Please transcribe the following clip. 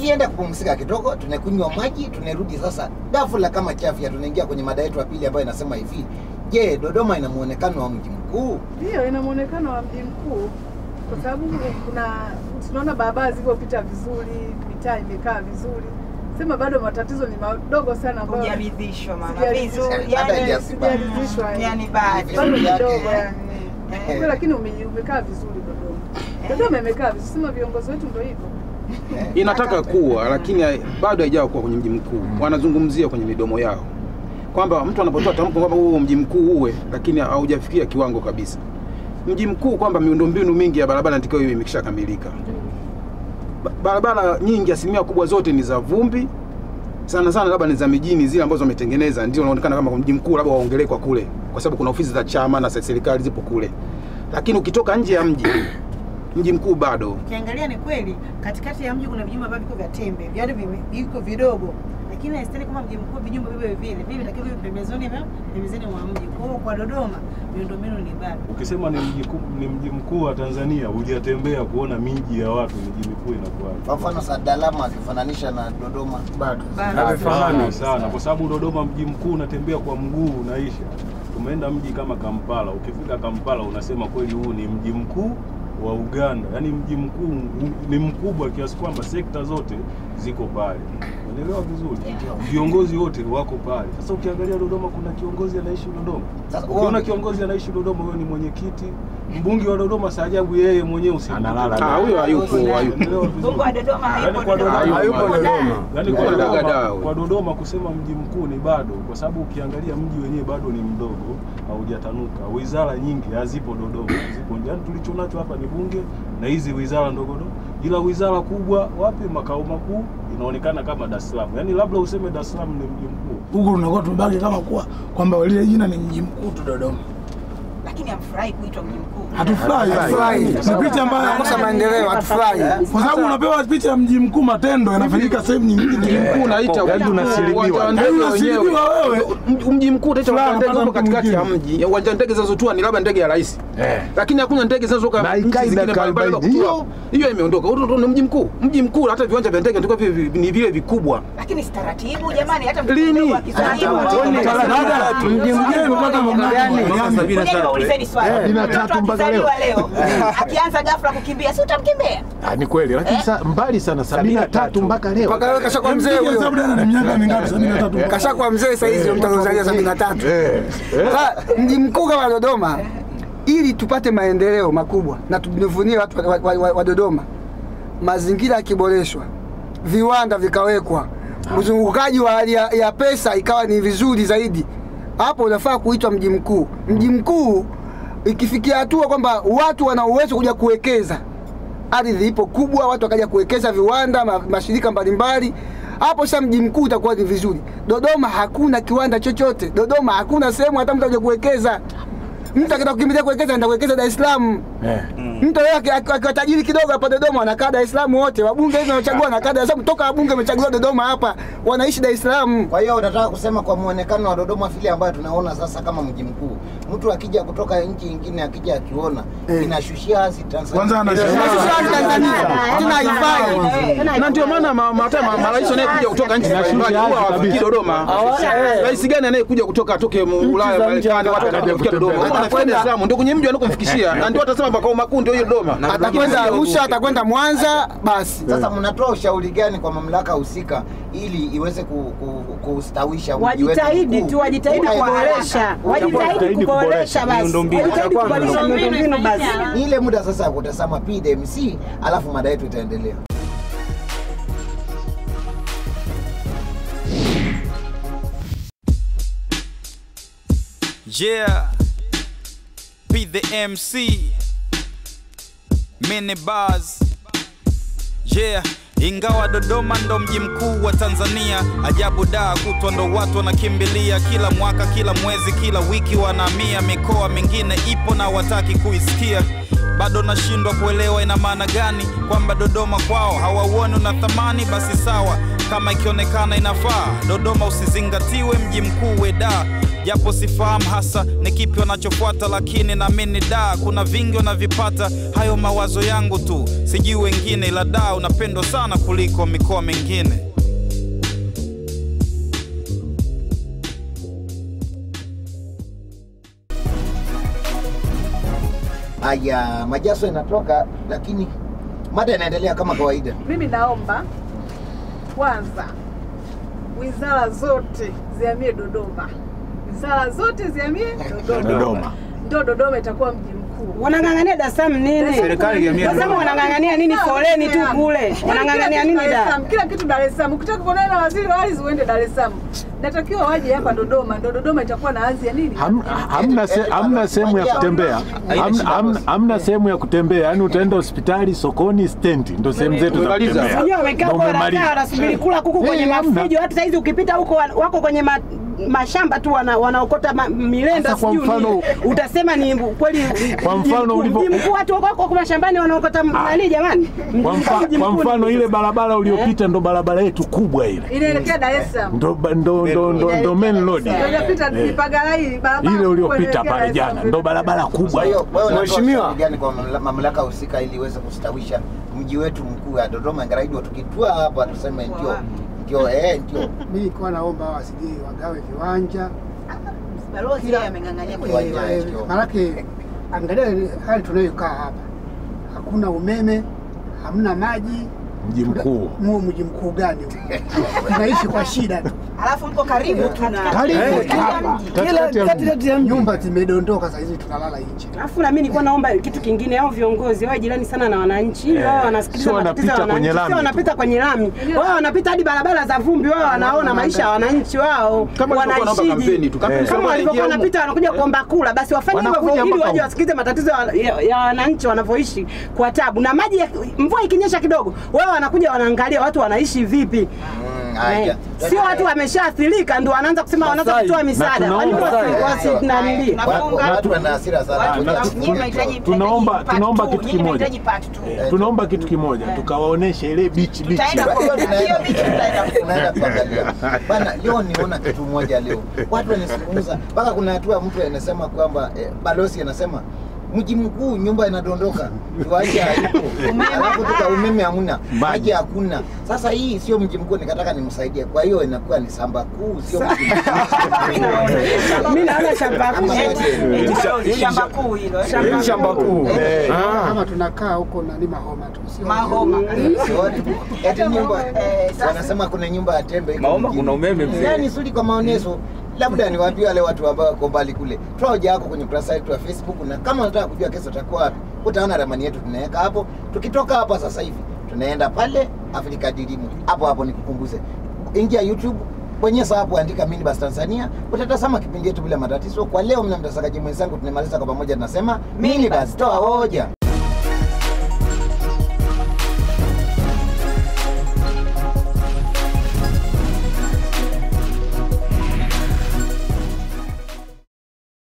tukienda kupumzika kidogo tunakunywa maji tunarudi sasa ghafla kama chafya tunaingia kwenye mada yetu ya pili ambayo inasema hivi je dodoma ina muonekano wa mji mkuu Ndio, ina muonekano wa mji mkuu kwa sababu kuna tunaona barabara zilivyopita vizuri, mitaa imekaa vizuri. Sema bado matatizo ni madogo sana ambayo Hujaridhishwa mama. Sijaridhishwa. Vizuri. Hata Yani hija- sijaridhishwa. yani bado. bado Vizuri yake. kidogo yani. Eh. Kwa lakini ume, umekaa vizuri Dodoma. Dodoma imekaa vizuri. Sema viongozi wetu ndio hivyo. inataka kuwa lakini hai- bado haijawa kuwa kwenye mji mkuu. Wanazungumzia kwenye midomo yao kwamba mtu anapotoa tamko kwamba huo mji mkuu uwe, lakini haujafikia kiwango kabisa. Mji mkuu kwamba miundombinu mingi ya barabara inatakiwa iwe imeshakamilika. Ba- Barabara nyingi, asilimia kubwa zote ni za vumbi, sana sana labda ni za mijini zile ambazo wametengeneza, ndio unaonekana kama mji mkuu, labda waongelee kwa kule, kwa sababu kuna ofisi za chama na za serikali zipo kule, lakini ukitoka nje ya mji, mji mkuu bado Ukiangalia ni kweli katikati ya mji kuna vijumba ambavyo viko vya tembe, viado vime- viko vidogo, lakini haistahili kama mji mkuu vijumba vivyo vile vile vitakiwa viwe pembezoni mwa pembezoni mwa mji. Kwa hiyo kwa Dodoma miundombinu ni bado. Ukisema ni mji kuu- ni mji mkuu wa Tanzania, hujatembea kuona miji ya watu, miji mikuu inakuwaje? kwa mfano sadalama akifananisha na dodoma bado Bado. Havifanani sana, kwa sababu Dodoma mji mkuu unatembea kwa mguu unaisha. Tumeenda mji kama Kampala, ukifika Kampala unasema kweli huu ni mji mkuu wa Uganda, yaani mji mkuu u- ni mkubwa kiasi kwamba sekta zote ziko pale. Unaelewa vizuri, viongozi wote wako pale. Sasa ukiangalia Dodoma, kuna kiongozi anaishi Dodoma. Sasa Ukiona uone- kiongozi anaishi Dodoma, huyo ni mwenyekiti, mbunge wa Dodoma. Saajabu yeye mwenyewe usiku Ah, huyo hayupo, hayupo. Unaelewa vizuri? Mungu wa Dodoma Yaani hayupo kwa Dodoma. Dodoma- Hayupo Yuko Dodoma. ndani. Yaani kwa Kuna Dodoma, dagaa huyo. kwa Dodoma kusema mji mkuu ni bado, kwa sababu ukiangalia mji wenyewe bado ni mdogo, haujatanuka. Wizara nyingi hazipo Dodoma, zipo yani, tulichonacho hapa ni bunge na hizi wizara ndogo ndogo, ila wizara kubwa wapi? Makao makuu inaonekana kama Dar es Salaam, yaani labda useme Dar es Salaam ni mji mkuu. huku tunakuwa tumebaki kama kuwa kwamba lile jina ni mji mkuu tu Dodoma. Lakini hamfurahi kuitwa mji mkuu. Hatufurahi, Hatufurahi. ni picha mbaya, Nakosa maendeleo, hatufurahi. kwa sababu unapewa picha ya mji mkuu, matendo yanafanyika sehemu nyingine. mji mkuu unaita Yaani unasilibiwa. uwanja wa Yaani ndege unasilibiwa wenyewe. wewe. Mji- Mji mkuu utaita uwanja wa ndege Fulani upo katikati ya mwingine. mji. Uwanja wa ndege zinazotua ni labda ndege ya rais, Eh. lakini hakuna ndege zinazotoka Na nchi ikai zingine dakika mbalimbali za arobaini. kutua. Hiyo imeondoka. Huo ndo ni mji mkuu. Mji mkuu hata viwanja vya ndege ndivyo vi- ni vile vikubwa. Lakini si taratibu jamani, hata mtu Lini? mdogo akizaliwa. Dada, mji mgeni umepata mambo gani? Ngoja niwaulizeni swali. Sabini na Mtoto tatu mpaka akizaliwa leo akianza ghafla kukimbia, si utamkimbia? Ah, ni kweli lakini sa, mbali sana sabini na tatu mpaka leo Mpaka leo kashakuwa mzee Mpiga hesabu huyo, dada, ni miaka mingapi? sabini na tatu. kashakuwa mzee sasa hizi mtanzania sabini na tatu. Eh. Sasa mji mkuu kama Dodoma, ili tupate maendeleo makubwa na tujivunie watu wa, wa, wa, wa Dodoma, mazingira yakiboreshwa, viwanda vikawekwa, mzungukaji wa hali ya, ya pesa ikawa ni vizuri zaidi, hapo unafaa kuitwa mji mkuu. Mji mkuu ikifikia hatua kwamba watu wana uwezo kuja kuwekeza, ardhi ipo kubwa, watu wakaja kuwekeza viwanda, ma, mashirika mbalimbali hapo sasa mji mkuu utakuwa ni vizuri. Dodoma hakuna kiwanda chochote, Dodoma hakuna sehemu hata mtu aje kuwekeza. Mtu akitaka kukimbilia kuwekeza anaenda kuwekeza Dar es Salaam. Eh. Mtu yeye aki- aki- akiwa tajiri kidogo hapa Dodoma anakaa Dar es Salaam wote. Wabunge hivi wanachagua wanakaa Dar es Salaam, toka wabunge wamechaguliwa Dodoma hapa, wanaishi Dar es Salaam. kwa hiyo unataka kusema kwa muonekano wa dodoma vile ambayo tunaona sasa kama mji mkuu mtu akija kutoka nchi nyingine akija akiona Eh. inashushia hasi Tanzania. Kwanza anashangaa. Sisi watu Tanzania tena haifai. Na ndio maana ma- ma- hata ma- marais wanayekuja kutoka nchi mbalimbali huwa hawafikii Dodoma. Rais gani anayekuja kutoka atoke mu- Ulaya, Marekani, watu wanakuja Dodoma? Huwa wanafika Dar es Salaam, ndio kwenye mji wanakomfikishia, na ndio watasema makao makuu ndio hiyo Dodoma. Atakwenda Arusha, atakwenda Mwanza, basi. Sasa mnatoa ushauri gani kwa mamlaka husika ili iweze ku, ku, kustawisha mji wetu wajitahidi mkuu? tu, wajitahidi Kwa haraka. kuboresha, wajitahidi Wajitahidi kuboresha basi, miundombinu. wajitahidi kuboresha miundombinu basi. Ni ile muda sasa ya kutazama PDMC, alafu mada yetu itaendelea. Yeah, be the MC, mini bars. Yeah, ingawa Dodoma ndo mji mkuu wa Tanzania, ajabu daa kutwa ndo watu wanakimbilia kila mwaka, kila mwezi, kila wiki wanahamia. Mikoa mingine ipo na wataki kuisikia. bado nashindwa kuelewa ina maana gani kwamba Dodoma kwao hawauoni una thamani. Basi sawa, kama ikionekana inafaa, Dodoma usizingatiwe mji mkuu weda japo sifahamu hasa ni kipi wanachofuata, lakini naamini da kuna vingi wanavipata. Hayo mawazo yangu tu, sijui wengine, ila da unapendwa sana kuliko mikoa mingine. Haya, majaso inatoka, lakini mada inaendelea kama kawaida. Mimi naomba kwanza wizara zote zihamie Dodoma, wizara zote zihamie Dodoma, Dodoma. ndio Dodoma itakuwa mji mkuu. Wanang'ang'ania Dar es Salaam nini? Serikali ihamie Dar es Salaam Dodoma. wanang'ang'ania nini? Foleni tu kule. Wanang'ang'ania nini Dar es da? Salaam, Kila kitu Dar es Salaam. Ukitaka kuonana na waziri wa ardhi uende Dar es Salaam. Natakiwa waje hapa Dodoma, ndio Dodoma itakuwa na ardhi ya nini? Ham- hamna se- hamna sehemu ya kutembea Ham- hamna- hamna sehemu ya kutembea yani utaenda hospitali sokoni stendi ndo sehemu zetu za Umemaliza. kutembea Wenyewe wamekaa Ndo huko umemaliza. wanakaa wanasubiri kula kuku kwenye Eh, hamna. mafujo. Hata saizi ukipita huko wa- wako kwenye ma, mashamba tu wana, wanaokota ma, milenda Sasa kwa sijui mfano- nini. Utasema ni kweli Kwa mji mfano mkuu- ulivyo- mji mkuu watu wako wako mashambani wanaokota nani jamani? Mji kwa, mkuu- mfa, mji kwa mkuu ni- mfano ile barabara uliopita ndo barabara yetu kubwa ile Inaelekea Dar es Salaam. ndo, ba- ndo, ndo, ndo, ndo main road Ndio inapita Eh. Ipagarai barabara. ile kubwa uliopita inaelekea Dar pale es jana Salaam. ndo barabara Kwa kubwa hiyo wewe unatoa Mheshimiwa. ushauri gani kwa mamla- mamlaka husika ili iweze kustawisha mji wetu mkuu wa Dodoma? Ingawa tukitua hapa tuseme ndio ndio eh ndio Mimi nilikuwa naomba wasije wagawe viwanja Balozi yeye ameng'ang'ania kwenye Viwanja. viwanja. Eh, ndio. Maanake angalia hali tunayokaa hapa, hakuna umeme, hamna maji. mji mkuu Mu mji mkuu gani huu? Tunaishi kwa shida tu, Alafu mko karibu tu na Karibu Eh, tu. hapa. Katikati ya mji. katikati ya mji. nyumba zimedondoka, saa hizi tunalala nje. Alafu na mimi nilikuwa naomba kitu kingine, hao viongozi wawe jirani sana na wananchi, Eh, wao wanasikiliza sio matatizo ya wanapita kwenye wananchi, lami sio tu. wanapita kwenye lami, wao wanapita hadi barabara za vumbi, wao wanaona maisha ya wananchi wao Kama walivyokuwa wanaomba kampeni tu, kampeni Eh. kama zilikuwa walivyokuwa zinaingia wanapita wanakuja kuomba kula, basi wafanye hivyo Wanakuja ili mpaka waje huko. wasikilize matatizo ya- ya ya wananchi wanavyoishi kwa tabu. Na maji, ya- mvua ikinyesha kidogo, wao wanakuja wanaangalia watu wanaishi vipi. Mm, Eh, haya. Sio watu wameshaathirika ndio wanaanza kusema wanaanza Masai. kutoa misaada. Na Kwa nini tunaomba- wasi- wasi nanili? Watu- Watu wana hasira sana. Watu na- nyinyi tuna- mnahitaji- tunaomba- mnahitaji tunaomba part two, kitu nyinyi kimoja. mnahitaji part two. Eh, tunaomba kitu kimoja tukawaoneshe ile bichi bichi Tutaenda kwa hiyo bichi tutaenda Tunaenda kuangalia bana. Leo niona kitu moja leo, watu wanazungumza mpaka kuna hatua mtu anasema kwamba eh, balozi anasema mji mkuu nyumba inadondoka, viwanja haipo, alafu tuka umeme hamuna, maji hakuna. Sasa hii sio mji mkuu, nikataka nimsaidie. Kwa hiyo inakuwa ni samba kuu, sio mji mkuu. Mimi naona shamba Ama kuu. wote. Eti balozi, shamba kuu hilo. eh. shamba kuu Eh. Kama tunakaa huko nani Mahoma tu, sio Mahoma. Sioni. Eti nyumba Eh, sasa- wanasema kuna nyumba ya tembe iko Mahoma mjini. kuna umeme mzee. Yani sudi kwa maonezo labda niwaambie wale watu ambao wako mbali kule, toa hoja yako kwenye ukurasa wetu wa Facebook, na kama unataka kujua kesho utakuwa wapi, utaona ramani yetu tunaweka hapo. Tukitoka hapa sasa hivi tunaenda pale Afrika Dilimu, hapo hapo nikukumbuze, ingia YouTube bonyeza hapo, andika Minibus Tanzania, utatazama kipindi yetu bila matatizo. Kwa leo, mna mtazamaji mwenzangu, tunamaliza kwa pamoja, tunasema Minibus, toa hoja.